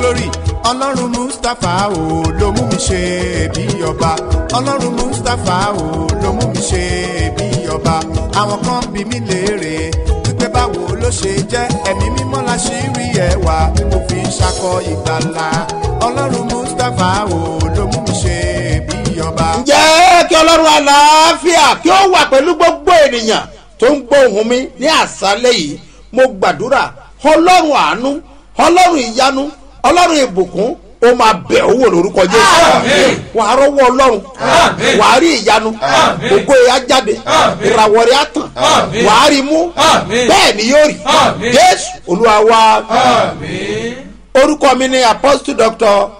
glory ọlọ́run mustapha o ló mú mi ṣe bí ọba ọlọ́run mustapha o ló mú mi ṣe bí ọba àwọn kan bí mi léèrè wípé báwo ló ṣe jẹ́ ẹ̀mí mímọ́ la ṣì rí ẹwà tí mo fi ń ṣakọ ìgbàlà ọlọ́run mustapha o ló mú mi ṣe bí ọba. ǹjẹ́ kí ọlọ́run àlàáfíà kí ó wà pẹ̀lú gbogbo ènìyàn tó ń gbọ́ ohùn mi ní àṣálẹ̀ yìí mo gbàdúrà ọlọ́run àánú ọlọ́run ìyanu ọlọ́run ìbùkún ó máa bẹ̀ owó lórúkọ jésù Àmín. wà á rọ́wọ́ ọlọ́run Àmín. wà á rí ìyanu Àmín. ògo ẹ̀ á jáde Àmín. ìràwọ̀ rẹ̀ á tàn Àmín. wà á rí mú Àmín. bẹ́ẹ̀ ni yóò rí Àmín. jésù olúwa wa Àmín. orúkọ mi ni apostle doctor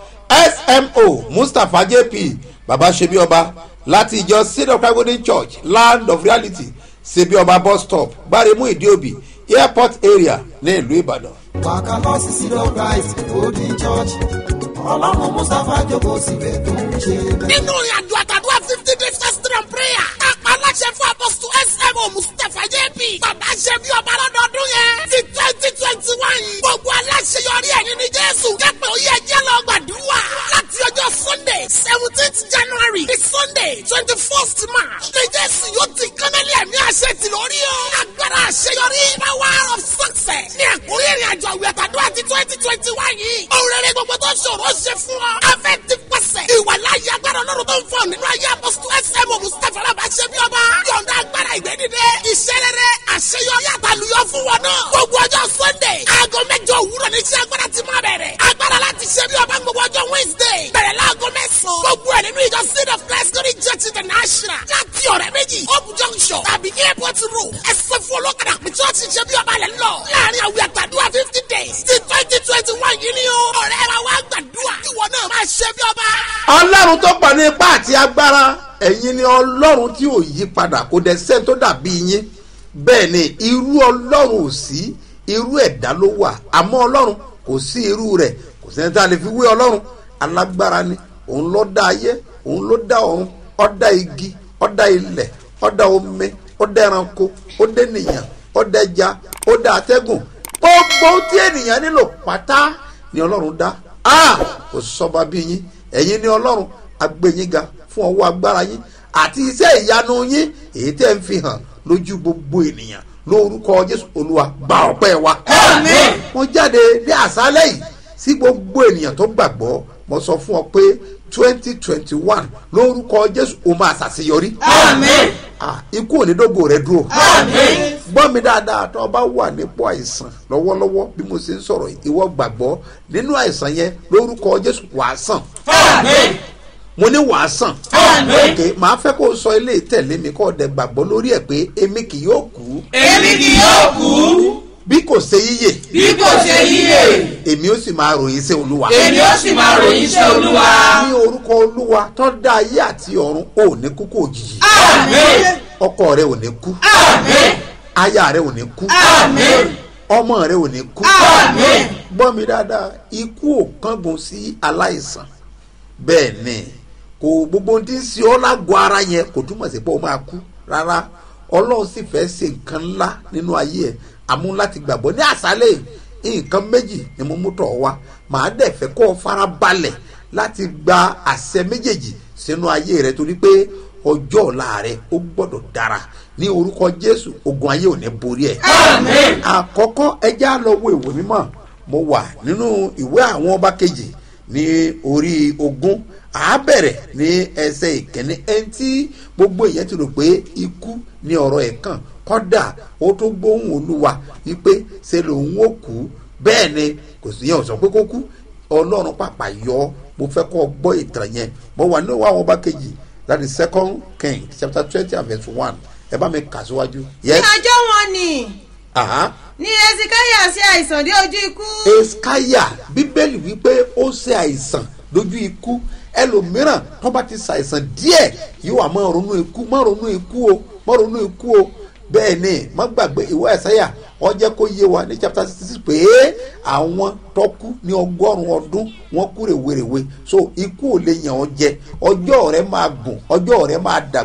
smo mustapha jp baba sebi ọba láti ìjọ seed of christ golden church land of reality sebi ọba bus stop gbaremu ìdíòbí airport area ní ìlú ìbàdàn. wàkà lọ sí sídọ̀ christ golden church ọlọ́run mustapha jókòó síbẹ̀ tó ń ṣe bẹ́ẹ̀. nínú ìrìn àjò àtàdúrà fifty days fasting and prayer. kápá aláṣẹ fún apọ́sítù smo mustapha jp. bàbá ṣe bí ọba lọ́dọọdún yẹn. ti twenty twenty one. gbogbo aláṣeyọrí ẹ̀ nínú jésù. kẹ́pẹ́ oyè ẹjẹ́ lọ gbàdúrà. láti ọjọ́ sunday seventeenth january di sunday twenty first march. ní jésù yóò ti kánálí ẹ̀mí àṣẹ ti lórí o. agbára àṣeyọrí power of success. ní àkórí ìrìn àjò àwẹ̀ àtàdúrà ti twenty twenty one yìí. òun rere gbogbo tó ṣòro ṣe fún ọ. afẹ́ ti pàṣẹ. ìwà láyé agbára ọlọ́run tó ń fọ nínú ayé apọ́sítù ẹsẹ̀mù mustapha alábà ṣe bí ọba. yọ̀ǹda agbára ìgbẹ́dìde. iṣẹ́ rere àṣeyọrí àtàlùyọ fún wọn náà. gbogbo ọjọ́ sunday aago mẹ́jọ òwúrọ̀ ní iṣẹ́ agbára ti máa bẹ̀rẹ̀. agbára láti ṣe bí ọba gbogbo ọjọ́ wednesday. bẹ̀rẹ̀ láago mẹ́sàn-án. gbogbo ẹ̀ nínú ìjọ seed of christ glory church international. láti ọ̀rẹ́ méjì hope junction tàbí airport road. ẹsẹ̀ fún olókàdá pé church ṣe bí ọba lẹ̀ ń lọ. láàrin àwìn àtàdúrà fifty days ti twenty twenty one yìí ni o. ọ̀rẹ́ wa wá gbàdúrà. ìwọ náà máa ṣe bí ọba. ọlọ́run tó pọ̀ ní ipá àti agbára ẹ̀yin ni ọlọ́run tí ò yí padà kò dẹ̀ sẹ́ni tó dàbí yín bẹ́ẹ̀ ni irú ọlọ́run ò sí irú ẹ̀dá ló wà àmọ́ ọlọ́run kò sí irú rẹ̀ kò sẹ́ni tá a lè fi wé ọlọ́run alágbára ni òun ló dá ayé òun ló dá ọ̀run ó dá igi ó dá ilẹ̀ ó dá omi ó dá ẹranko ó dá ènìyàn ó dá ẹja ó dá atẹ́gùn gbogbo tí ènìyàn nílò pátá ni ọlọ́run dá a kò sọba bí yín ẹ̀yin ni ọlọ́run agbẹ́yìn ga fún ọwọ́ agbára yín àti iṣẹ́ ìyanu yín èyí tẹ́ ń fi hàn lójú gbogbo ènìyàn lórúkọ jésù olúwa gba ọpẹ́ wa. Àmín. mo jáde ní àṣálẹ̀ yìí sí gbogbo ènìyàn tó gbàgbọ́ mo sọ fún ọ pé twenty twenty one lórúkọ jésù o máa ṣàṣeyọrí. Àmín. Ah, ikú ò ní dógò rẹ dúró Àmín. gbọ́ mi dáadáa tó o bá wà nípò àìsàn lọ́wọ́lọ́wọ́ bí mo ṣe ń sọ̀rọ̀ yìí, ìwọ gbàgbọ́ nínú àìsàn yẹn lórúkọ jésù wàá sàn Àmín. mo ní wàá sàn. Àmín. ok màá fẹ́ kó o sọ ilé ìtẹ̀lé mi kó o dẹ̀ gbàgbọ́ lórí ẹ̀ pé èmi kì yóò kú Èmi kì yóò kú bí kò ṣe yíyè bí kò ṣe yíyè. èmi ó sì máa ròyìn sí olúwa. Èmi ó sì máa ròyìn iṣẹ́ Olúwa. ní orúkọ olúwa tó dá ayé àti ọ̀run ò ní kú kó òjijì Àmín. ọkọ rẹ ò ní kú Àmín. aya rẹ ò ní kú Àmín. ọmọ rẹ ò ní kú. Àmín. gbọ́ mi dáadáa ikú ò kángun sí aláìsàn bẹ́ẹ̀ ni kò gbogbo ohun tí ń ṣe ọ́ lágọ̀ọ́ ara yẹn kò túmọ̀ sí pé ó máa kú rárá ọlọ́run sì fẹ́ ṣe nǹkan ńlá nínú ayé ẹ̀ àmú láti gbàgbọ́ ní àṣálẹ̀ yìí, nǹkan méjì ni mo mú tọ̀ wá màá dẹ̀ fẹ́ kó o fara balẹ̀ láti gba àṣẹ méjèèjì sínú ayé rẹ torí pé ọjọ́ ọ̀la rẹ ó gbọ́dọ̀ dára ní orúkọ jésù ogun ayé ò ní borí ẹ̀ Àmín. àkọ́kọ́ ẹjẹ́ á lọ wo ìwé mímọ́ mo wà nínú ìwé àwọn ọba kejì ní orí ogún àá bẹ̀rẹ̀ ní ẹsẹ̀ ìkíní ẹni tí gbogbo èèyàn ti rò pé ikú ni ọ̀rọ̀ ẹ̀ kàn kọ́dà ó tó gbóhùn olúwa wípé ṣe lòun ó kú bẹ́ẹ̀ ni kò sí yẹn ò sọ pé kó kú ọlọ́run pàpà yọ ọ́ mo fẹ́ kọ́ ọ gbọ́ ìtàn yẹn mo wà nínú ìwé àwọn ọba kejì that is second king chapter twenty and verse one ẹ bá mi kà síwájú. ní yes ọjọ́ wọn ni aha ní ezekiah ṣe àìsàn dé ojú ikú eskaya bíbélì wípé ó ṣe àìsàn lójú ikú ẹlòmíràn tó bá ti ṣàìsàn díẹ̀ yóò wá máa ronú ikú máa ronú ikú o máa ronú ikú o bẹ́ẹ̀ ni má gbàgbé ìwé ẹ̀sáyà wọ́n jẹ́ kó yé wa ní chapter sixty six pé àwọn tó kú ní ọgọ́rùn-ún ọdún wọ́n kú rèwerèwe so ikú ò lè yàn ọ́ jẹ ọjọ́ rẹ máa gùn ọjọ́ rẹ máa dàgbà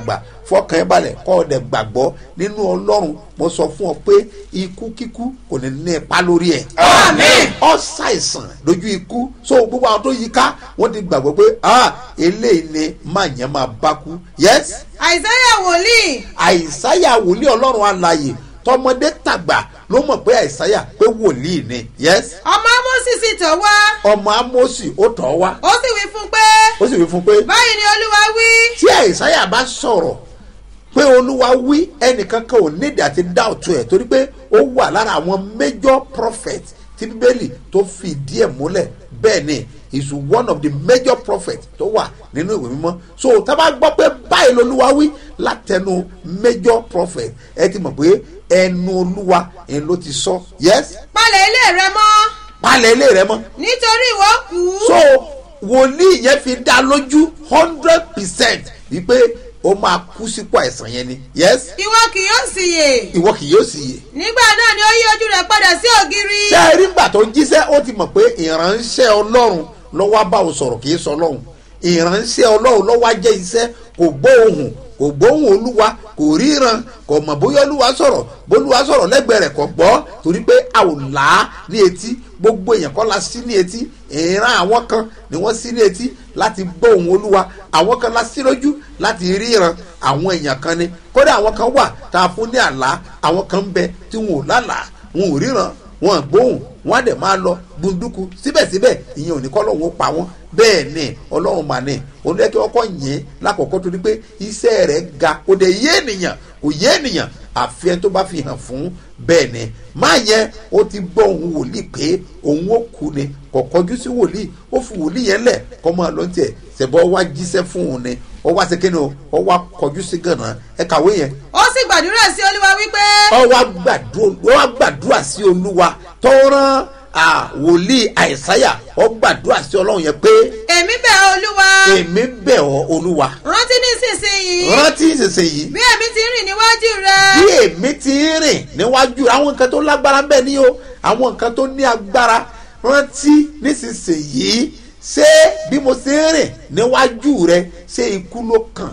fọkàn ẹ balẹ̀ kọ́ ọ dẹ̀ gbàgbọ́ nínú ọlọ́run mo sọ fún ọ pé ikú kíkú kò ní ní ipa lórí ẹ̀. Àmín. ọ ṣàìsàn lójú ikú so gbogbo àwọn tó yí ká wọ́n ti gbàgbọ́ pé ah eléyìí ni máa yẹn máa bá kú yes àìsáyà wòlíì àìsáyà wòlíì ọlọ́run alààyè tọmọdé tàgbà ló mọ̀ pé àìsáyà pé wòlíì ni yes ọmọ ámósì sì tọ̀ wá ọmọ amósì ó tọ̀ wá ó sì wí fún pé ó sì wí fún pé báyìí ni olúwa wí tí àìsáyà bá sọ̀rọ̀ pé olúwa wí ẹnìkan kan ò nídìí àti dá òtún ẹ̀ torí pé ó wà lára àwọn major prophet tí bíbélì tó fi díẹ̀ múlẹ̀ bẹ́ẹ̀ ni is one of the major prophet tó wà nínú ìwé mímọ́ so tá a bá gbọ́ pé báyìí lolúwa wí látẹnu major prophet ẹ ti mọ̀ pé ẹnu olúwa ẹ̀ ló ti sọ yes palẹ̀ ilé rẹ mọ́ palẹ̀ ilé rẹ mọ́ nítorí ìwọ kú so wòlíì yẹn fi dá lójú hundred percent wípé ó máa kú sípò àìsàn yẹn ni yes ìwọ kì yóò sì yè ìwọ kì yóò sì yè nígbà náà ni ó yí ojú rẹ padà sí ògiri ṣé ẹ rí gbà tó ń jíṣẹ́ ó ti mọ̀ pé ìránṣẹ́ ọlọ́run lọ́wọ́ bá o sọ̀rọ̀ kì í sọ ọlọ́run ìránṣẹ́ ọlọ́run lọ́wọ́ jẹ́ iṣẹ́ kò gbóhùn kò gbóhùn olúwa kò ríran kò mọ̀ bóyá olúwa sọ̀rọ̀ bólúwa sọ̀rọ̀ lẹ́gbẹ̀ẹ́ rẹ̀ kò gbọ́ torí pé a ò là á ní etí gbogbo èèyàn kọ́ la sí ní etí ìran àwọn kan ni wọ́n sí ní etí láti gbọ́ ohùn olúwa àwọn kan la sí lójú láti ríran àwọn èèyàn kan ni kódà àwọn kan wà tá a fún ní àlá àwọn kan ń bẹ tí wọn ò lálàá wọn ò ríran wọn gbóhùn wọn á dẹ̀ máa lọ gbunduku síbẹ̀síbẹ̀ ìyẹn ò ní kọ́ lọ́wọ́ pa wọ́n bẹ́ẹ̀ ni ọlọ́run mà ní olùdókè ọkọ̀ yẹn lákòókò tó ní pé iṣẹ́ rẹ̀ ga kò dé yé ènìyàn kò yé ènìyàn àfi ẹni tó bá fi hàn fún bẹ́ẹ̀ ni máa yẹn ó ti gbọ́ òun wòlíì pé òun ó kú ni kò kọjú sí wòlíì ó fi wòlíì yẹn lẹ̀ kọ́ máa lọ tiẹ̀ ṣẹ̀bọ́ wá jíṣẹ́ fún òun ni ó wá sí kíni o ó wá kọjú sí gànà ẹ kàwé yẹn ó sì gbàdúrà sí olúwa wípé ó wá gbàdúrà ó wá gbàdúrà sí olúwa tó rán à, wòlíì àìsáyà ó gbàdúrà sí ọlọ́run yẹn pé èmi bẹ̀ ọ́ olúwa èmi bẹ̀ ọ́ olúwa rántí nísinsìnyí rántí ìsinsìnyí bí èmi ti rìn níwájú rẹ bí èmi ti ń rìn níwájú àwọn nǹkan tó lágbára bẹ́ẹ̀ ni o àwọn nǹkan tó ní agbára rántí nísinsìnyí ṣé bí mo ti ń rìn níwájú rẹ ṣé ikú ló kàn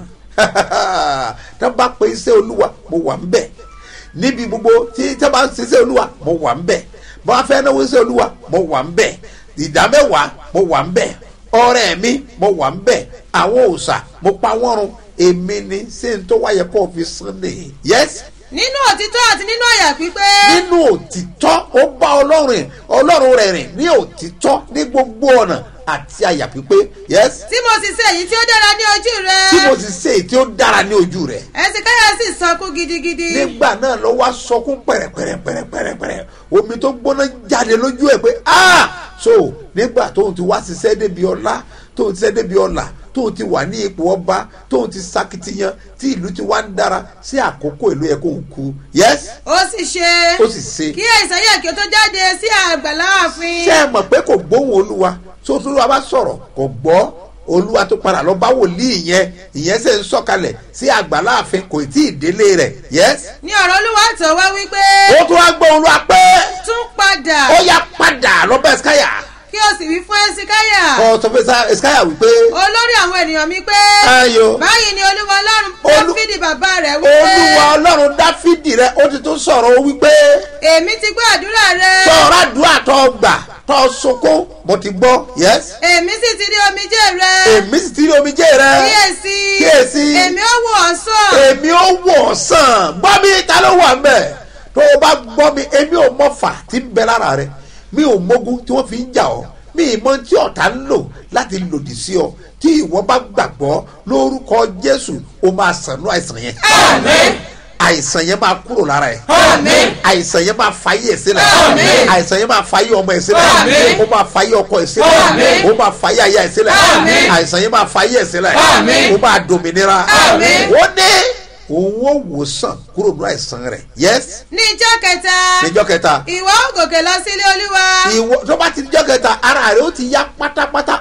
tá a bá pe iṣẹ́ olúwa mo wà ń bẹ̀ níbi gbogbo tí tí a bá ń ṣiṣẹ́ olúwa mo wà ń bẹ̀ bá a fẹ́ náwó iṣẹ́ olúwa mo wà ń bẹ̀ ìdá mẹ́wàá mo wà ń bẹ̀ ọrẹ mi mo wà ń bẹ̀ àwọn òòṣà mo pa wọ́n run èmi ni ṣé n tó wáyẹ kó o fi sán nìyí yes nínú òtítọ́ àti nínú àyà pípé nínú òtítọ́ ó bá ọlọ́run rìn ọlọ́run rẹ̀ rìn ní òtítọ́ ní gbogbo ọ̀nà àti àyà pípé yes tí mo sì ṣe èyí tí ó dára ní ojú rẹ tí mo sì ṣe èyí tí ó dára ní ojú rẹ̀ ẹsìkáyà sì sọkún gidigidi nígbà náà ló wá sọkún pẹ̀rẹ̀pẹ̀rẹ̀pẹ̀rẹ̀pẹ̀rẹ̀ omi tó gbóná jáde lójú ẹ̀ pé ah so nígbà tóun ti wá ṣiṣẹ́ débi ọlá tóun ti ṣiṣẹ́ débi ọlà tóun ti wà ní ipò ọba tóun ti sakitiyan tí ìlú ti wá ń dára sí àkókò ìlú yẹ kóun kú yes ó sì ṣe ó sì ṣe kí àìsàyà kí ó tó jáde sí àgbàlá ààfin ṣé ẹ mọ̀ pé kò gbóhùn olúwa tó tó olúwa bá sọ̀rọ̀ kò gbọ́ olúwa tó padà lọ bá wòlíì yẹn ìyẹn ṣe ń sọ̀kalẹ̀ sí àgbàláàfin kò tí ì délé rẹ̀ yes. ní ọ̀rọ̀ olúwa tó wá wípé ó tún wá gbọ́ olúwa pé tún padà ó yá padà lọ bá ẹ̀sìkáyà kí o sì wí fún ẹsìkáyà kọ́ sọ fún ẹ̀sìkáyà wípé olórí àwọn ènìyàn mi pé Ayọ̀. báyìí ni olúwa ọlọ́run Olú- dáfídì bàbá rẹ̀ wípé olúwa ọlọ́run dáfídì rẹ ó ti tún sọ̀rọ̀ ó wípé èmi ti gbọ́ àdúrà rẹ sọ̀rọ̀ àdúrà tó gbà tó sunkún mo ti gbọ́ yes. èmi sì ti rí omijé rẹ èmi sì ti rí omijé rẹ kíyèsí Kíyèsí. èmi ó wò ọ́ sàn èmi ó wọ̀ sàn gbọ́ mi ta ló wà mbẹ̀ tó o bá gbọ́ mi èmi ò mọ̀fà tí ń bẹ lára rẹ mi ò mógún tí wọ́n fi ń jà ọ́ mi ì mọ tí ọ̀tá ń lò láti lòdì sí ọ tí ìwọ bá gbàgbọ́ lórúkọ jésù o máa sànú àìsàn yẹn Àmín. àìsàn yẹn máa kúrò lára ẹ Àmín. àìsàn yẹn máa fàyè ẹ sílẹ̀ Àmín. àìsàn yẹn máa fàyè ọmọ ẹ sílẹ̀ Àmín. ó máa fàyè ọkọ ẹ sílẹ̀ Àmín. ó máa fàyè aya ẹ sílẹ̀ Àmín. àìsàn yẹn máa fàyè ẹ sílẹ̀ Àmín. ó máa dòmìnira Àmín. ó ní òun ó wòsàn kúrò ní àìsàn rẹ̀ yes ní ijọ́ kẹta níjọ́ kẹta ìwọ ó gòkè lọ sílé olúwa ìwọ tó bá ti níjọ́ kẹta ara rẹ̀ ó ti yá pátápátá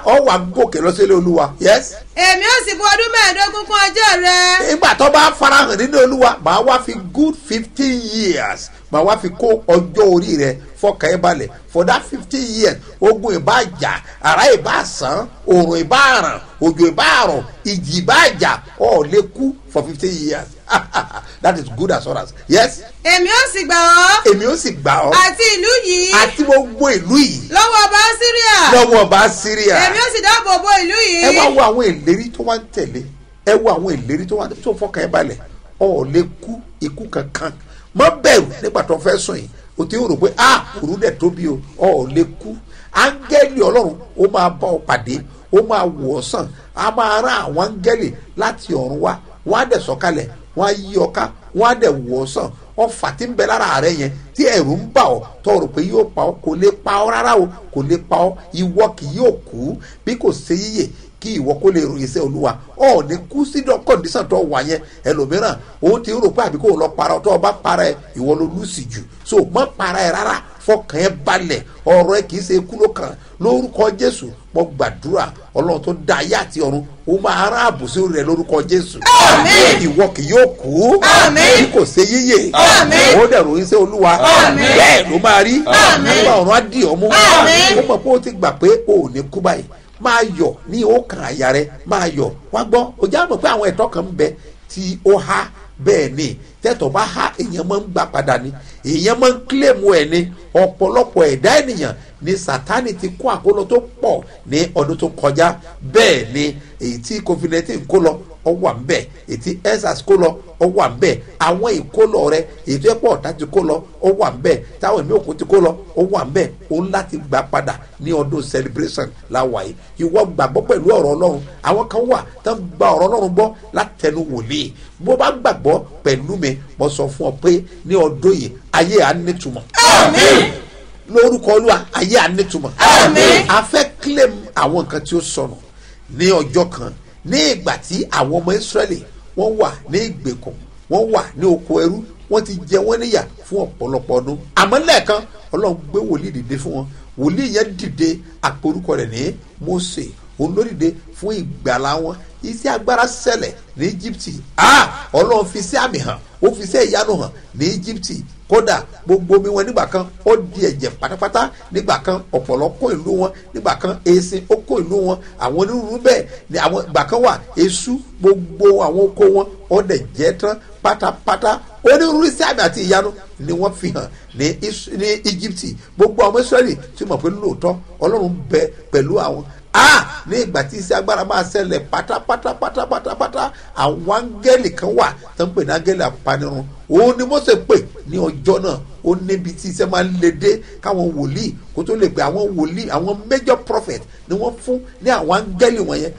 ọ wà gòkè lọ sílé olúwa yes èmi ó sì bu ọdún mẹ́ẹ̀ẹ́dógún kún ọjọ́ rẹ. nígbà tó bá farahàn nínú olúwa màá wá fi good fifteen years màá wá fi kó ọjọ́ orí rẹ fọkàn ẹ balẹ̀ for that fifteen years ogun ìbá jà ara ìbá sàn òrùn ìbá ràn òjò ìbá rọ̀ ìjì ìbá jà ọ̀ lè kú for fifteen years that is good assurance yes èmi ó sì gbà ọ́ èmi ó sì gbà ọ́ àti ìlú yìí àti gbogbo ìlú yìí lọ́wọ́ ọba síríà lọ́wọ́ ọba syria èmi ó sì dáàbò bo ìlú yìí. ẹ wá wo àwọn ìlérí tó wá ń tẹ̀lé ẹ wo àwọn ìlérí tó wá ń tẹ̀lé tó fọkàn ẹ balẹ̀ ọ̀ lè kú ikú kankan mọ bẹ̀rù nígbà tó fẹ́ sùn yìí o ti rò pé a òru dẹ̀ tóbi o ọ̀ lè kú áńgẹ́lì ọlọ́run ó máa bá ọ pàdé ó máa wò ọ́ sàn á máa rán àwọn áńgẹ́lì láti ọ̀run wá wọ́n á dẹ̀ sọ̀kalẹ̀ wọ́n á yí ọ ká wọ́n á dẹ̀ wò ọ́ sàn ọfà tí ń bẹ lára rẹ yẹn tí ẹ̀rù ń bà ọ́ tó rò pé yóò pa ọ́ kò lè pa ọ́ rárá o kò lè pa ọ́ ìwọ kì yóò kú bí kò ṣe yíyè kí ìwọ kó lè ròyìn sí olúwa ọ ní kú sí kọ́ndíṣàn tó wà yẹn ẹlòmíràn òun ti rò pé àbí kò lọ para tó o bá para ẹ ìwọ ló lùsì jù so mọ para ẹ rárá fọkàn ẹ balẹ̀ ọ̀rọ̀ ẹ kì í ṣe ikú ló kàn lórúkọ jésù mo gbàdúrà ọlọ́run tó dá ayé àti ọ̀run ó máa rán àbùsí rẹ lórúkọ jésù Àmín. ìwọ kì yóò kú Àmín. bí kò ṣe yíyè Àmín. ó dẹ̀ ròyìn sí olúwa Àmín. bẹ́ẹ̀ ló máa rí Àmín. nígbà ọ̀run á dì ọ́ mú Àmín. ó mọ̀ pé ó ti gbà pé o ò ní kú báyìí máa yọ̀ ní ọkàn àyà rẹ máa yọ̀ wá gbọ́ o já mọ̀ pé àwọn ẹ̀tọ́ kan ń bẹ tí ó há bẹ́ẹ̀ ni tẹ́tọ̀ bá há èèyàn máa ń gbà padà ni èèyàn máa ń kílèmù ẹ̀ ni ọ̀pọ̀lọpọ̀ ẹ̀dá ènìyàn ni sátani ti kó àkólọ tó pọ̀ ní ọdún tó kọjá bẹ́ẹ̀ ni èyí tí covid nineteen kó lọ ọ wà ń bẹ̀ èyí tí ensas kó lọ ọ wà ń bẹ̀ àwọn ìkólọ rẹ èyí tó yẹ pọ̀ ọ̀tá ti kó lọ ọ wà ń bẹ̀ táwọn ẹ̀mí òkú ti kó lọ ọ wà ń bẹ̀ òun láti gbà padà ní ọdún celebration láwa yìí ìwọ gbàgbọ́ pẹ̀lú ọ̀rọ̀ ọlọ́run àwọn kan wà tó ń gba ọ̀rọ̀ ọlọ́run gbọ́ látẹnu wòlíì bó bá gbàgbọ́ pẹ̀lú mi mo sọ fún ọ pé ní ọdún yìí ayé à ń nítumọ̀ Àmín. lórúkọ olúwa ayé à ń nítumọ̀ Àmín. a fẹ́ claim àwọn nǹkan tí ó sọnù ní ọjọ́ kan ní ìgbà tí àwọn ọmọ israẹli wọ́n wà ní ìgbèkùn wọ́n wà ní oko ẹrú wọ́n ti jẹ wọ́n níyà fún ọ̀pọ̀lọpọ̀ ọdún àmọ́ lẹ́ẹ̀kan ọlọ́run gbé wòlíì dìde fún wọn wòlíì yẹn dìde àporúkọ rẹ̀ ní mose òun ló dìde fún ìgbàlá wọn iṣẹ́ agbára ṣẹlẹ̀ ní íjíbítì ah ọlọ́run fi sí àmì hàn ó fi sí ìyanu hàn ní íjíbítì kódà gbogbo omi wọn nígbà kan ó di ẹ̀jẹ̀ pátápátá nígbà kan ọ̀pọ̀lọ́ kó ìlú wọn nígbà kan èsì ó kó ìlú wọn àwọn onírúurú bẹ́ẹ̀ ni àwọn ìgbà kan wà èṣù gbogbo àwọn oko wọn ó dẹ̀ jẹ́ tán pátápátá onírúurú sí àmì àti ìyanu ni wọ́n fi hàn ní Is- ní íjíbítì gbogbo àwọn israẹli tí mọ̀ pé lóòótọ́ ọlọ́run bẹ pẹ̀lú àwọn ah ní ìgbà tí iṣẹ́ agbára máa ṣẹlẹ̀ pátápátá pátápátá àwọn áńgẹ́lì kan wà tó ń pè ní áńgẹ́lì apanirun òun ni mose pè ní ọjọ́ náà ó níbi tí iṣẹ́ máa ń le dé káwọn wòlíì kó tó lè pè àwọn wòlíì àwọn major prophet ni wọ́n fún ní àwọn áńgẹ́lì wọ̀nyẹn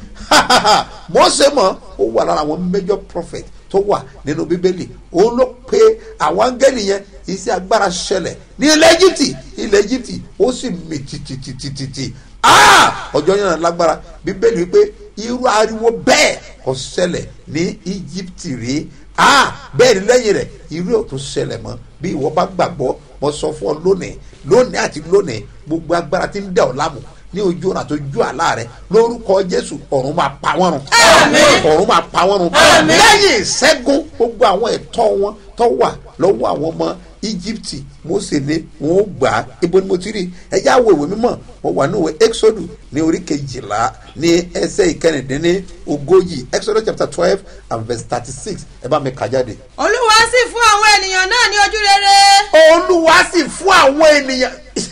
mose mọ̀ ó wà lára àwọn major prophet tó wà nínú bíbélì òun ló pe àwọn áńgẹ́lì yẹn iṣẹ́ agbára ṣẹlẹ̀ ní ilẹ̀ egypt ilẹ̀ egypt ó sì mì tìtìtìtìtì ah ọjọ́ yẹn náà lágbára bíbélì wípé irú ariwo bẹ́ẹ̀ kò ṣẹlẹ̀ ní egypt rí ah bẹ́ẹ̀ ni lẹ́yìn rẹ̀ irú ẹ̀ ò tún ṣẹlẹ̀ mọ́ bí ìwọ bá gbàgbọ́ mo sọ fún ọ lónìí lónìí àti lónìí gbogbo agbára tí ń dẹ̀ ọ́ láàmú ní ojú ọ̀nà tó ju àlá rẹ lórúkọ jésù ọ̀run máa pa wọ́n run Àmín. ọ̀run máa pa wọ́n run Àmín. lẹ́yìn ìṣẹ́gun gbogbo àwọn ẹ̀tọ́ wọn tó wà lọ́wọ́ àwọn ọmọ íjíbítì mose ní wọn ó gbà á ibo ni mo ti rí ẹjẹ́ àwọ̀ ìwé mímọ́ mo wà ní ìwé exodus ní orí kejìlá ní ẹsẹ̀ ìkẹrìndínlẹ́ ogójì exodus chapter twelve and verse thirty six ẹ bá mi kà jáde. olúwa sì fún àwọn ènìyàn náà ní ojú rere. olúwa sì fún àwọn ènìyàn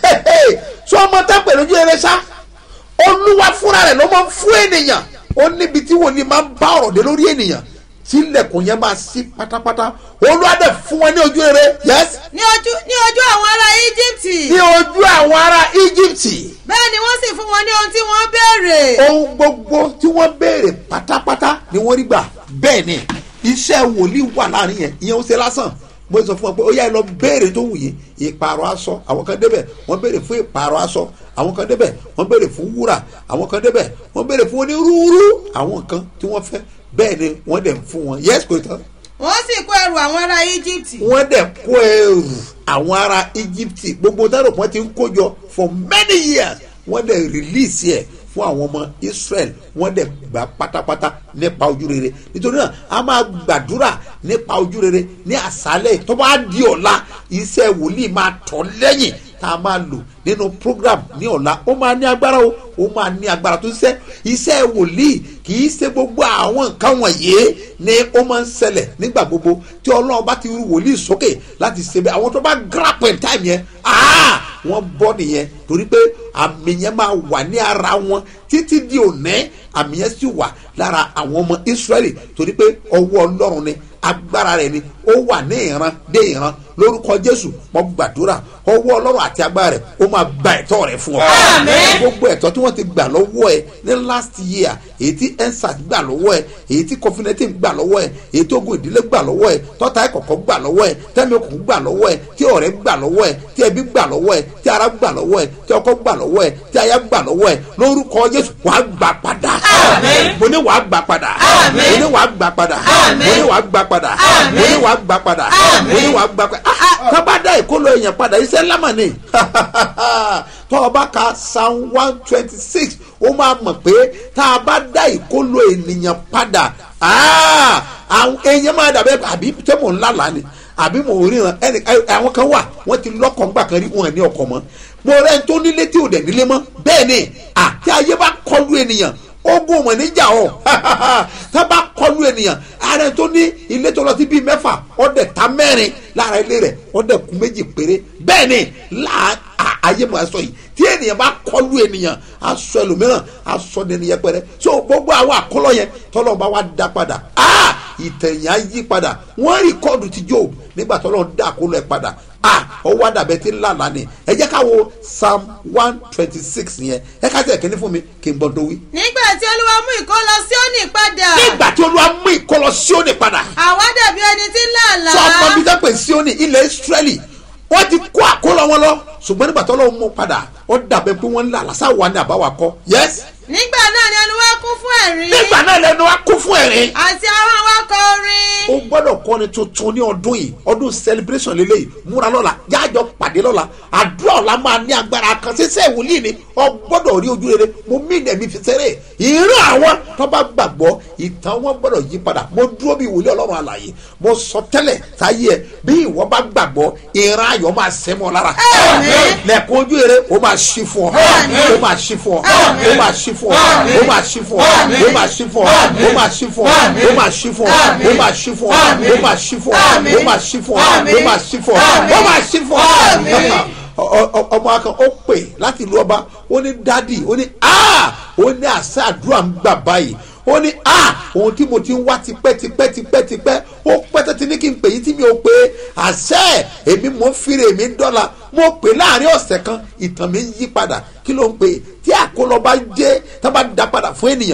tí ọmọ tẹ́pẹ̀ lójú eré sá olúwa fúnra rẹ̀ ló máa ń fún ènìyàn ó níbi tí wòlíì máa ń bá ọ̀rọ̀ dé lórí ènìyàn tí ilẹ̀kùn yẹn máa sí pátápátá olúwa dẹ̀ fún wọn ní ojú eré yes ní ojú ní ojú àwọn ará íjíbítì. ní ojú àwọn ará íjíbítì bẹ́ẹ̀ ni wọ́n sì fún wọn ní ohun tí wọ́n béèrè. ohun gbogbo tí wọ́n béèrè pátápátá ni wọ́n rí gbà bẹ́ẹ̀ ni iṣẹ́ wòlíì wà láàrin yẹn ìyẹn ó ṣe lásán mo sọ fún wọn pé ó yá ẹ lọ béèrè tó wù yín ìpààrọ̀ aṣọ àwọn kan débẹ̀ wọ́n béèrè fún ìpààrọ̀ aṣọ àwọn kan débẹ̀ wọ́n béèrè fún wúrà àwọn kan débẹ̀ wọ́n béèrè fún onírúurú àwọn kan tí wọ́n fẹ́ bẹ́ẹ̀ ni wọ́n dẹ̀ ń fún wọn yẹ́sì kò tán wọ́n sì kó ẹrù àwọn ará íjíbítì. wọ́n dẹ̀ kó ẹrù àwọn ará íjíbítì gbogbo dárò wọn ti ń kójọ for many years wọ́n dẹ̀ release ẹ̀ fún àwọn ọmọ israel wọ́n dẹ̀ gbà pátápátá nípa ojú rere nítorí náà a máa gbàdúrà nípa ojú rere ní àṣálẹ̀ tó bá di ọ̀la iṣẹ́ wòlíì máa tọ̀ lẹ́yìn tá a máa lò nínú program ní ọ̀la ó máa ní agbára o ó máa ní agbára tó ṣiṣẹ́ iṣẹ́ wòlíì kì í ṣe gbogbo àwọn nǹkan wọ̀nyí ni ó máa ń ṣẹlẹ̀ nígbà gbogbo tí ọlọ́run bá ti rú wòlíì sókè láti ṣe bẹ́ẹ̀ àwọn tó bá grab in time yẹn ah wọ́n bọ́ nìyẹn torí pé àmì yẹn máa wà ní ara wọn títí di òní àmì yẹn sì wà lára àwọn ọmọ israẹli torí pé ọwọ́ ọlọ́run ni agbára rẹ̀ ni ó wà ní ìran dé ìran lórúkọ jésù mo gbàdúrà ọwọ́ ọlọ́run àti agbára rẹ̀ ó máa gba ẹ̀tọ́ rẹ̀ fún ọ. Àmín. gbogbo ẹ̀tọ́ tí wọ́n ti gbà lọ́wọ́ ẹ ní last year èyí tí ensat gbà lọ́wọ́ ẹ èyí tí covenantin gbà lọ́wọ́ ẹ èyí tí ogun ìdílé gbà lọ́wọ́ ẹ tọ́ta ẹ̀kọ̀kọ̀ gbà lọ́wọ́ ẹ tẹ́mi okùn gbà lọ́wọ́ ẹ tí ọ̀rẹ́ gbà lọ́wọ́ ẹ tí ẹbí gbà lọ́wọ́ ẹ tí ara gbà lọ́wọ́ ẹ tí ọkọ gbà lọ́wọ́ ẹ tí aya gbà lọ́wọ́ ẹ lórúkọ jésù wàá gbà padà. Àmín. mo ní wàá gbà padà. Àmín. mo ní wàá gbà padà. Àmín. mo ní wàá gbà padà. Àmín. mo ní wàá gbà padà. mo ní wàá gbà padà. tábàdà ìkóló èèyàn padà iṣẹ́ lámà ni tọ́ ọ bá ka psalm one twenty six ó máa mọ̀ pé tá a bá dá ìkóló ènìyàn padà ah, àwọn èèyàn máa dàbẹ́ àbí tẹ́ mò ń lálàá ni àbí mò ń ríran ẹnì àwọn kan wà wọ́n ti lọ́kọ̀ ńgbà kan rí wọn ní ọkọ̀ mọ́ mo rẹ́ ń tó nílé tí ò dẹ̀ nílé mọ́ bẹ́ẹ̀ ni àti ayé bá kọlu ènìyàn ogun ọmọ níjà ọ tá bá kọlu ènìyàn ààrẹ tó ní ilé tó lọ sí bíi mẹ́fà ọdẹ ta mẹ́rin lára ilé rẹ̀ ọdẹ kú méjì péré bẹ́ẹ̀ ni láà à- ayé mọ̀ ẹ́ sọ yìí tí ènìyàn bá kọlu ènìyàn aṣọ ẹlòmíràn aṣọ ní ẹnìyẹn pẹrẹ so gbogbo àwọn àkọlọ yẹn tọ́lọ́ bá wá dá padà ah ìtẹ̀yìn á yí padà wọ́n rìkọ́ọ̀dù ti job nígbà tọ́lọ́ dá àkọlọ ẹ̀ padà ah ọwọ́ àdàbẹ̀ tí ń lànà ni ẹ jẹ́ ká wo psalm one twenty six yẹn ẹ ká tẹ̀ kíní fún mi kí n bọ́ tó wí. nígbà tí olúwa mú ìkólọ síónì padà nígbà tí olúwa mú ìkọlọ síónì padà àwa dàbí ẹni tí ń làlá sọ ọmọ bíi dápẹ́ síónì ilẹ̀ israẹli wọ́n ti kó àkólọ wọn lọ ṣùgbọ́n nígbà tó lọ́wọ́ mú padà ó dàbẹ̀ pé wọ́n ń là lásà wà ní àbáwá kọ́ yes nígbà náà ni ẹnu wa kún fún ẹ̀rín nígbà náà lẹnu wa kún fún ẹ̀rín àti àwọn awakọ̀ orin o gbọ́dọ̀ kọ́ni tuntun ní ọdún yìí ọdún celebration lélẹ́yìí múra lọ́la jájọ pàdé lọ́la àdúrà ọ̀la máa ní agbára kan ṣíṣẹ́ ìwòlíì ni ọ gbọ́dọ̀ rí ojú rere mo mí ẹ̀mí fi ṣeré ìran àwọn tó bá gbàgbọ́ ìtàn wọn gbọ́dọ̀ yí padà mo dúró bí ìwòlíì ọlọ́run àlàyé mo sọ tẹ́lẹ̀ sáyé ẹ bí ìwọ bá gbàgbọ́ ìran ayọ̀ máa ṣẹ́ mọ́ lára lẹ́kùn ojú rere ó máa ṣí fún ọ ó máa ṣí fún ọ ó máa ṣí fún ọ ó máa ṣí fún ọ ó máa ṣí fún ọ ó máa ṣí fún ọ ó máa ṣí fún ọ ó máa ṣí fún ọ ó máa ṣí fún ọ ó máa ṣí fún ọ ó máa ṣí fún ọ ó máa ṣí fún ọ ọ- ọ- ọmọ akàn ó pè láti ìlú ọba ó ní dádì ó ní a ó ní àṣà àdúrà ń gbà báyìí ó ní a ohun tí mo ti ń wá tipẹ́ tipẹ́ tipẹ́ tipẹ́ ó pẹ́ tẹ́tí ní kí n pè yín tí mi ò pé àṣẹ èmi mò ń fire èmi ń dọ́là mo pè láàrin ọ̀sẹ̀ kan ìtàn mi ń yí padà kí ló ń pè tí àkólọ bá jẹ́ tá bá da padà fún ènìyàn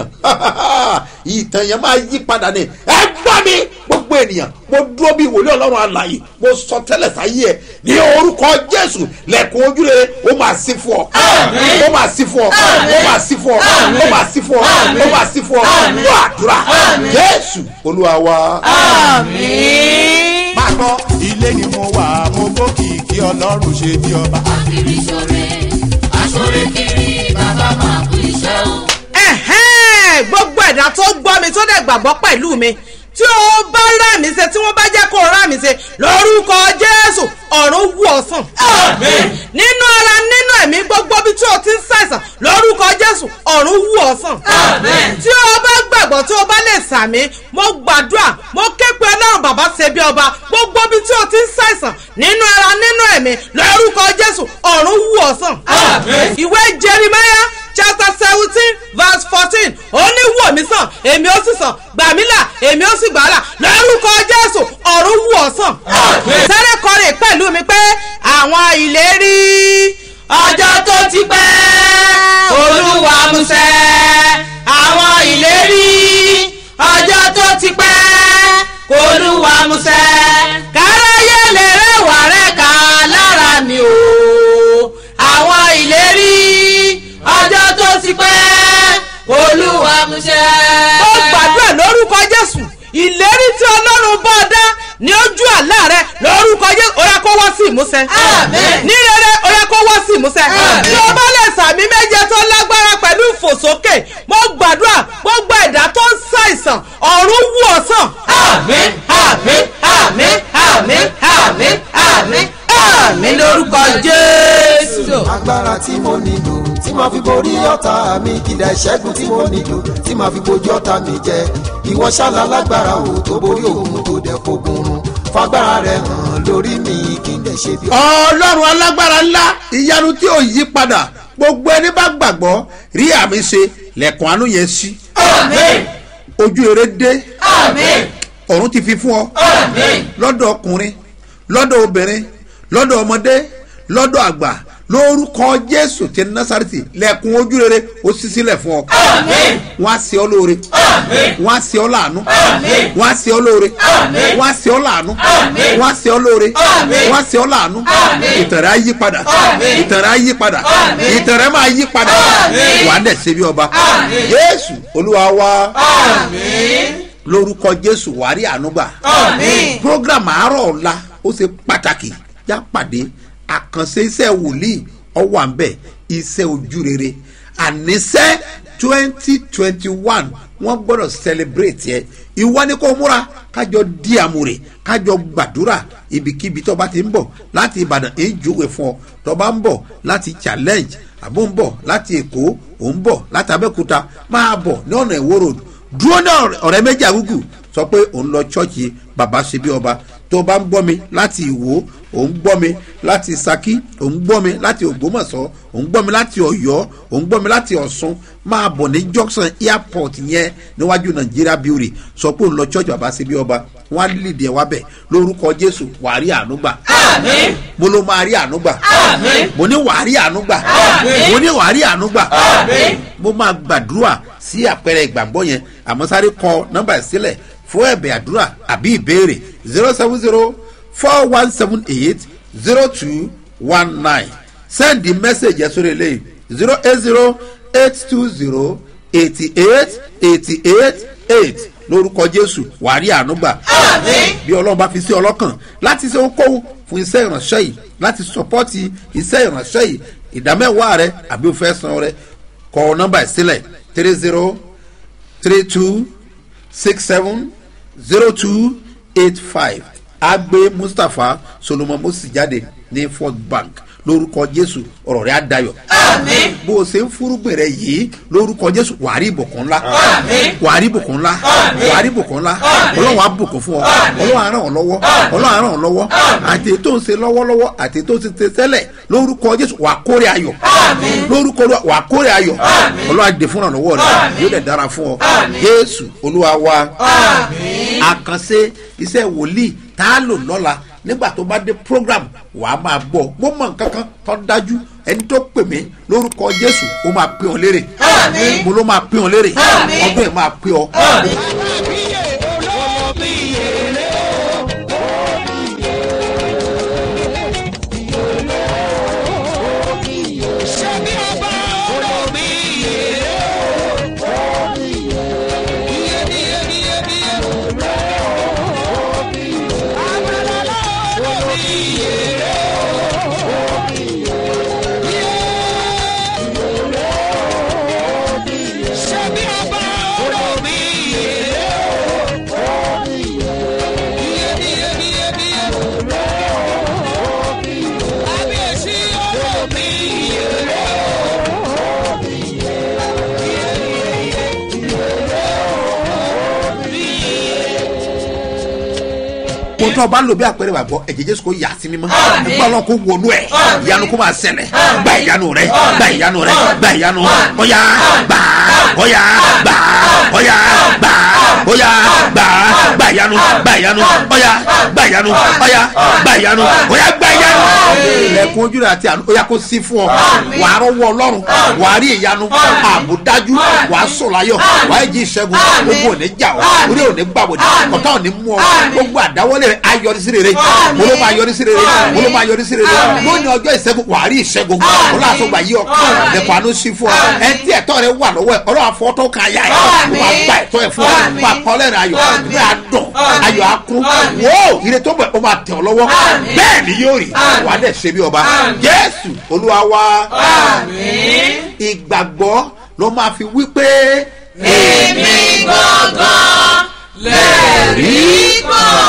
ìtàn yẹn máa yí padà ni ẹ gbọ́ mi gbogbo ènìyàn mo dúró bí wòlíì ọlọ́run àlàyé mo sọ tẹ́lẹ̀ sáyé ẹ ní orúkọ jésù lẹ́kùn ojúrere ó máa sí fún ọ ó máa sí fún ọ ó máa sí fún ọ ó máa sí fún ọ ó máa sí fún ọ lọ àdúrà jésù olúwa wa. máa gbọ́ ilé ni mo wà mo gbókìkí ọlọ́run ṣe bí ọba. kiri ṣore aṣore kiri bàbá máa kú iṣẹ́ o. ẹ̀hẹ́n gbogbo ẹ̀dá tó gbọ́ mi tó dẹ̀ gbàgbọ́ pẹ̀lú mi tí ó bá rà mí ṣe tí wọ́n bá jẹ́ kó rà mí ṣe lórúkọ jésù ọ̀run wù ọ́ sàn. nínú ara nínú ẹ̀mí gbogbo bí tí o ti ń ṣàìsàn lórúkọ jésù ọ̀run wù ọ́ sàn. tí o bá gbàgbọ́ tí o bá lè sàmí mo gbàdúrà mo ké pe ọlọ́run bàbá ṣe bí ọba gbogbo bí tí o ti ń ṣàìsàn nínú ara nínú ẹ̀mí lórúkọ jésù ọ̀run wù ọ́ sàn. ìwé jeremiah chapter seventeen verse fourteen ó ní wò mí sàn èmi ó sì sàn gbà mí là èmi ó sì gbà á là lórúkọ jésù ọ̀run wù ọ́ sàn. sáré kọrin pẹ̀lú mi pé àwọn ìlérí ọjọ́ tó ti pẹ́ olúwa musẹ́ àwọn ìlérí ọjọ́ tó ti pẹ́ olúwa musẹ́ káráyé lè rẹwà rẹ̀ ká lára mi o àwọn ìlérí ọjọ́ tó ti pẹ́ olúwa múṣẹ́. ó gbàdúrà lórúkọ jésù ìlérí tí ọlọ́run bá ọ dá ní ojú àlá rẹ lórúkọ jésù ó yẹ kó wá sí ìmúṣẹ. ní rere ó yẹ kó wá sí ìmúṣẹ. tí o bá lè sàmì méje tó lágbára pẹ̀lú ìfò fò sókè mo gbàdúrà gbogbo ẹ̀dá tó ń ṣàìsàn ọ̀run wù ọ́ sàn. àmín àmín àmín àmín àmín àmín àmín lórúkọ jésù. agbára tí mo nílò tí màá fi borí ọ̀tá mi kìlẹ̀ ìṣẹ́gun tí mo nílò tí màá fi bojú ọ̀tá mi jẹ ìwọ ṣáàlà lágbára o tó borí òun tó dẹ̀ fogun run fagbára rẹ hàn lórí mi kí n dẹ̀ ṣe bí. ọlọ́run alágbára ńlá ìyanu tí ò yí padà gbogbo ẹni bá gbàgbọ́ rí àmì ṣe lẹ̀kùn àánú yẹn sí. àmín ojú eré dé àmín ọ̀run ti fi fún ọ àmín lọ́dọ̀ ọkùnrin lọ́dọ̀ obìnrin lọ́dọ̀ ọmọdé lọ́dọ̀ àgbà lórúkọ jésù ti násàrìtì lẹ̀kùn ojú rere ó ṣí sílẹ̀ fún ọ. àmín wọ́n á ṣe ọ lóore àmín wọ́n á ṣe ọ láàánú Àmín. wọ́n á ṣe ọ lóore Àmín. wọ́n á ṣe ọ láàánú Àmín. wọ́n á ṣe ọ lóore Àmín. wọ́n á ṣe ọ láàánú Àmín. ìtẹ̀rẹ̀ á yí padà Àmín. ìtẹ̀rẹ̀ á yí padà Àmín. ìtẹ̀rẹ̀ máa yí padà Àmín. wà á dẹ̀ ṣe bí ọba Àmín. jésù olúwa wa àmín lórúkọ jésù wàá rí àánú gbà àmín program àárọ̀ ọ̀la ó ṣe pàtàkì já pàdé àkànṣe iṣẹ́ wòlíì ọwọ́ àǹbẹ̀ iṣẹ́ ojú rere àníṣẹ́ twenty twenty one wọ́n gbọ́dọ̀ celebrate yẹ ìwọ ni kò múra kájọ di àmúre kájọ gbàdúrà ibikíbi tó bá ti ń bọ̀ láti ìbàdàn èyí júwe fún ọ tó bá ń bọ̀ láti challenge àbó ń bọ̀ láti èkó ò ń bọ̀ láti abẹ́òkúta máa bọ̀ ní ọ̀nà ìwó road dúró ní ọ̀rẹ́ méjì àgùgù sọ pé òun lọ chọ́ọ̀chì bàbá ṣe bí ọba tó bá ń gbọ́ mi láti ìwó òun gbọ́ mi láti saki òun gbọ́ mi láti ògbómọ̀ṣọ́ òun gbọ́ mi láti ọ̀yọ́ òun gbọ́ mi láti ọ̀ṣun máa bọ̀ ní junction airport yẹn níwájú nàìjíríà beauty sọ pé òun lọ chọ́ọ̀chì bàbá ṣe bí ọba wọn á lè dẹ̀ wá bẹ̀ lórúkọ jésù wàá rí àánú gbà àmín mo ló máa rí àánú gbà Àmín. mo ní wàá rí àánú gbà Àmín. mo ní wàá rí àánú gbà Àmín. mo máa gbàdúrà sí àpẹẹrẹ ìgbàgbọ́ yẹn àmọ́ sáré kọ nọ́mbà sílẹ̀ fún ẹ̀bẹ̀ àdúrà àbí ìbéèrè zero seven zero four one seven eight zero two one nine send the message yẹn sórí eléyìí zero eight zero eight two zero eighty eight eighty eight eight lórúkọ jésù wàá rí àánú gbà Àmín. bí ọlọ́run bá fi sí ọlọ́kàn láti ṣe ohunkóhun fún iṣẹ́ ìránṣẹ́ yìí láti sọpọ́tì iṣẹ́ ìránṣẹ́ yìí ìdámẹ́wàá rẹ àbí o fẹ́ san rẹ kọ nọ́mbà ìsílẹ̀ three zero three two six seven zero two eight five agbe mustapha solomon mosi jáde ní fort bank lórúkọ jésù ọ̀rọ̀ rẹ̀ á dayọ̀ àmín bó o ṣe ń fúrúgbìn rẹ yìí lórúkọ jésù wàá rí ìbùkún ńlá Àmín. wàá rí ìbùkún ńlá Àmín. wàá rí ìbùkún ńlá Àmín. ọlọ́run á bùkún fún ọ Àmín. ọlọ́run á ràn ọ́ lọ́wọ́ ọlọ́run á ràn ọ́ lọ́wọ́ àti ètò ń ṣe lọ́wọ́lọ́wọ́ àti ètò ń ṣe tẹ́lẹ̀ lórúkọ jésù wàá kórè ayọ̀ Àmín. lórúkọ Olúwa wàá kórè ayọ̀ Àmín. ọlọ́run á dé fúnra lọ́wọ́ rẹ Àmín. yóò dẹ̀ dára fún ọ Àmín. jésù olúwa wa àmín àkànṣe iṣẹ́ wòlíì tá a lò lọ́la nígbà tó bá dé program wàá máa gbọ́ mo mọ nǹkan kan tó dájú ẹni tó pè mí lórúkọ jésù ó máa pè ọ́ lérè Àmín. mo ló máa pè ọ́ lérè Àmín. ọdún ẹ̀ máa pè ọ́. kó tó o bá lò bí àpẹẹrẹ wà gbọ́ ẹ̀jẹ̀ jésù kò yà sí mímọ́ nígbà ọlọ́run kò wọnú ẹ̀ ìyanu kò máa ṣẹlẹ̀ gba ìyanu rẹ gba ìyanu rẹ gba ìyanu ọ̀yà gbà ọ̀yà gbà ọ̀yà gbà ọ̀yà gbà gba ìyanu gba ìyanu ọ̀yà gba ìyanu ọ̀yà gba ìyanu ọ̀yà gba ìyanu. ilẹ̀kùn ojú rẹ̀ àti àánú ó yà kó sí fún ọ wàá rọwọ́ ọlọ́run wàá rí ìyanu ààbò dájú wàá sọ̀ láyọ̀ wàá jí ìṣẹ́gun ogun ò ní jà ọ́ orí ò ní gbàbọ̀dé ọ̀tá ò ní mú ọ gbogbo àdáwọ́lé rẹ̀ á yọrí sí rere mo ló máa yọrí sí rere mo ló máa yọrí sí rere lónìí ọjọ́ ìṣẹ́gun wàá rí ìṣẹ́gun ọlọ́run àtọ́gbà yí ọ lẹ́kọ̀ọ́ àánú sí fún ọ ẹ tí ẹ̀tọ́ rẹ wà lọ́wọ́ ẹ ọlọ́run àfọ́tọ́ kan ayá ẹ ó máa gba ẹ̀tọ́ ẹ fún ọ máa kọ́ lẹ́rìn ayọ̀ ní àdùn ayọ̀ akún wò ó ire tó bẹ̀ ó máa tẹ̀ ọ lọ́wọ́ bẹ́ẹ̀ ni yóò rí wà á dẹ̀ ṣe bí ọba jésù olúwa wa àmín ìgbàgbọ́ ló máa fi wí pé èmi gangan lẹ́rìí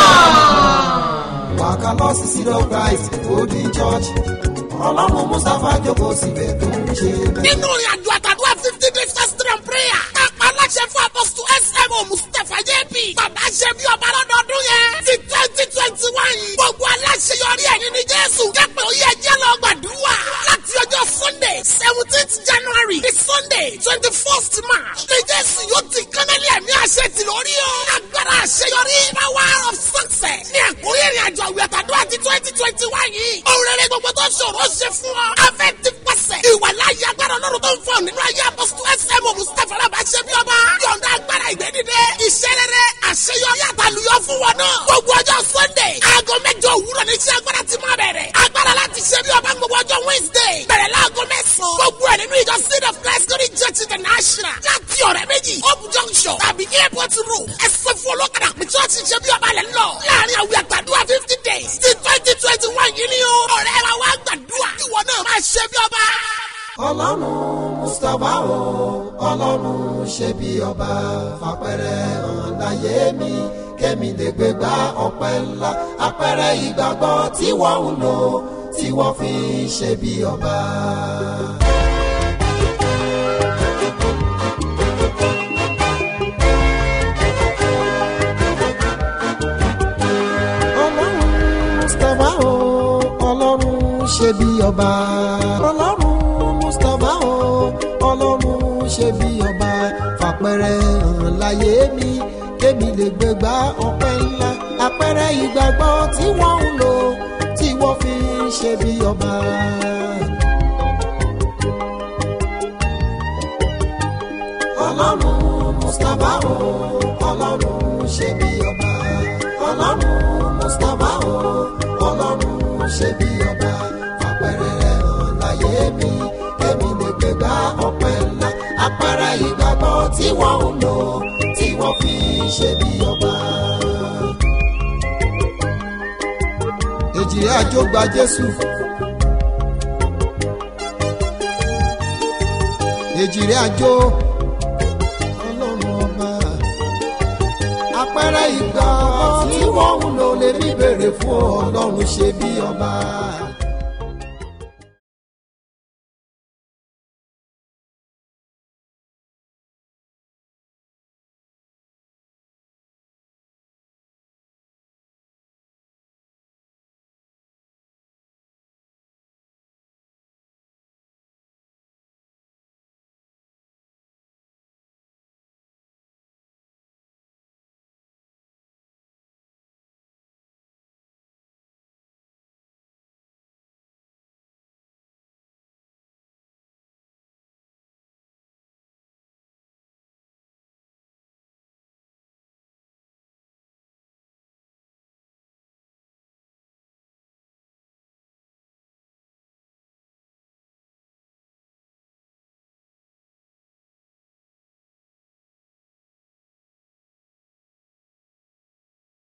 kan. wàkà lọ sí seed of christ golden church ọlọ́run mustapha jókòó síbẹ̀ tó ń ṣe bẹ́ẹ̀. nínú ìrìn àjò àtàdúrà fifty days fasting and prayer kápá aláṣẹ fún apọ́sítù smo mustapha jp bàbá ṣe bí ọba lọ́dọọdún yẹn ti twenty twenty one yìí gbogbo aláṣẹ yọrí ẹ̀yìn ní jésù jẹ́pẹ̀ ó yẹ jẹ́ lọ gbàdúrà láti ọjọ́ sunday seventeenth january di sunday twenty first march ní jésù yóò ti kánálí ẹ̀mí àṣẹ ti lórí o agbára àṣeyọrí power of success ní àkórí ìrìn àjò àwìn àtàdúrà ti twenty twenty one yìí òun rere gbogbo tó ṣòro ṣe fún ọ afẹ́ ti pàṣẹ ìwà láyé agbára ọlọ́run tó ń fọ nínú ayé apọ́sítù smo mustapha alábà ṣe bí ọba yọ̀ǹda agbára ìgbẹ́dídé iṣẹ́ rere àṣeyọrí àtàlùyọ fún wọn náà gbogbo ọjọ́ sunday aago mẹ́jọ òwúrọ̀ ní iṣẹ́ agbára ti máa bẹ̀rẹ̀ agbára láti ṣe bí ọba gbogbo ọjọ́ wednesday bẹ̀rẹ̀ láago mẹ́sàn-án gbogbo ẹ̀ nínú ìjọ seed of christ glory church international láti ọ̀rẹ́ méjì hope junction tàbí airport road ẹsẹ̀ fún olókàdá pé church ṣe bí ọba lẹ̀ ń lọ láàrin àwìn àgbàdua fifty days ti twenty twenty one yìí ni o ọ̀rẹ́ wa wá gbàdúrà ìwọ náà máa ṣe bí ọba. ọlọ́run mustapha o ọlọ́run ṣe bí ọba fapẹ̀rẹ̀ hàn láyé mi kémi lè gbé gba ọpẹ́ ńlá apẹ̀rẹ̀ ìgbàgbọ́ tí wọ́n ń lò tí wọ́n fi ń ṣe bí ọba. ọlọ́run mustapha o ọlọ́run ṣe bí ọba ọlọ́run mustapha o ọlọ́run ṣe bí ọba fàpẹrẹ hàn láyé mi kémi lè gbégbá ọpẹ́ ńlá àpẹrẹ ìgbàgbọ́ tí wọ́n ń lò tí wọ́n fi ń ṣe bí ọba. ọlọ́run mustapha o ọlọ́run ṣe bí ọba ọlọ́run mustapha o ọlọ́run ṣe bí ọba fàpẹrẹ hàn láyé mi kémi lè gbégbá ọpẹ́ ńlá àpẹrẹ ìgbàgbọ́ tí wọ́n ń lò tí wọ́n fi ń ṣe bí ọba. èjì àjò gba jésù. èjì rẹ̀ àjò ọlọ́run ọba àpẹẹrẹ ìgbà tí wọ́n ń lò lè ní bèrè fún ọlọ́run ṣe bí ọba.